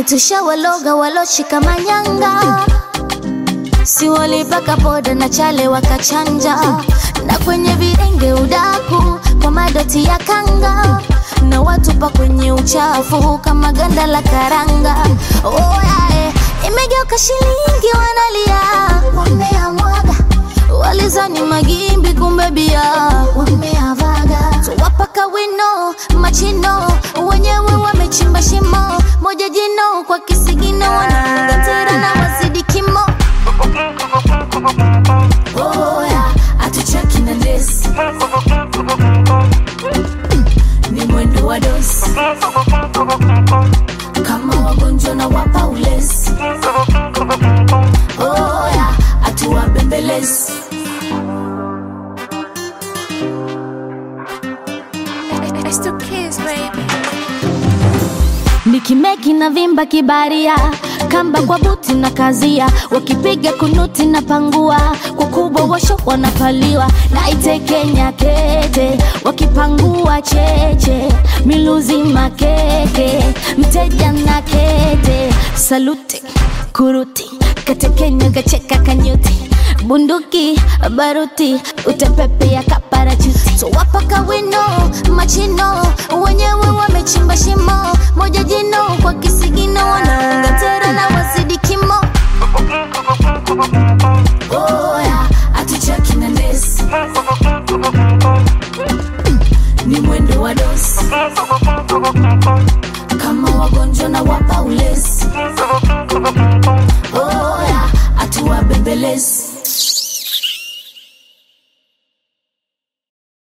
kwani tushawaloga waloshika manyanga si walipaka poda na chale wakachanja na kwenye videnge udaku kwa madoti ya kanga na watupa kwenye uchafu kama ganda la karanga oh, yeah, eh. imegeuka shilingi wanalia wameamwaga walizani magimbi kumbe bia wameavaga tuwapaka wino machino wenyewe wamechimba shimo moja jino kwa kisigino wanafunga tera na wazidi kimo oya atuchaki na lesi ni mwendo wa dosi kama wagonjwa na wapa ulezi oya atuwabembelezi It's the kids, baby. nikimeki na vimba kibaria kamba kwa buti na kazia wakipiga kunuti na pangua kwa kubwa washo wanapaliwa na itekenya kete wakipangua cheche miluzi makeke mteja na kete saluti kuruti katekenya kacheka kanyuti bunduki baruti utepepea kaparachuti so wapaka wino machino wenyewe wamechimba shimo moja jino kwa kisigino wanaunga tera na wazidi kimo oya atuchaki na ndesi ni mwendo wa dosi kama wagonjwa na wapa